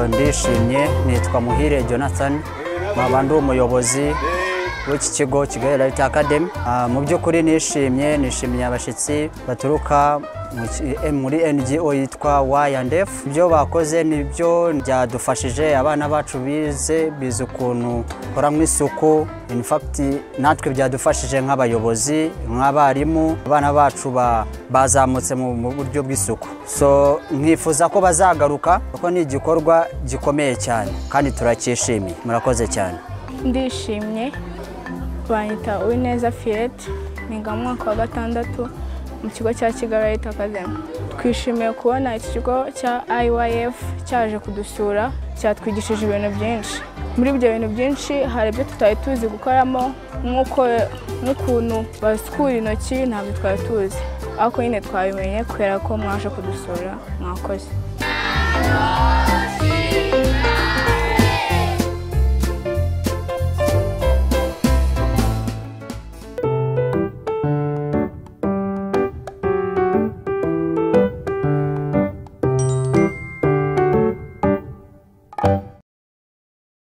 ndishimye nitwa muhire jonathan nkaba ndi umuyobozi w'iki kigo kigali light academy Ah, mu by'ukuri nishimye nishimiye abashyitsi baturuka mu ki- eh, muri ngo yitwa ydf ibyo bakoze nibyo byadufashije abana bacu bize bize ukuntu koramo isuku in fact natwe byadufashije nk'abayobozi nk'abarimu abana bacu ba- bazamutse mu mu buryo bw'isuku so nkifuza ko bazagaruka kuko ni igikorwa gikomeye cyane kandi turacyishimiye murakoze cyane ndishimye banyita uwineza firete niga mu mwaka wa gatandatu mu kigo cya kigali leta akademi twishimiye kubona iki kigo cya IYF cyaje kudusura cyatwigishije ibintu byinshi muri ibyo bintu byinshi hari ibyo tutari tuzi gukoramo nk'uko n'ukuntu basukura intoki ntabwo twari tuzi ariko nyine twabimenye kubera ko mwaje kudusura mwakoze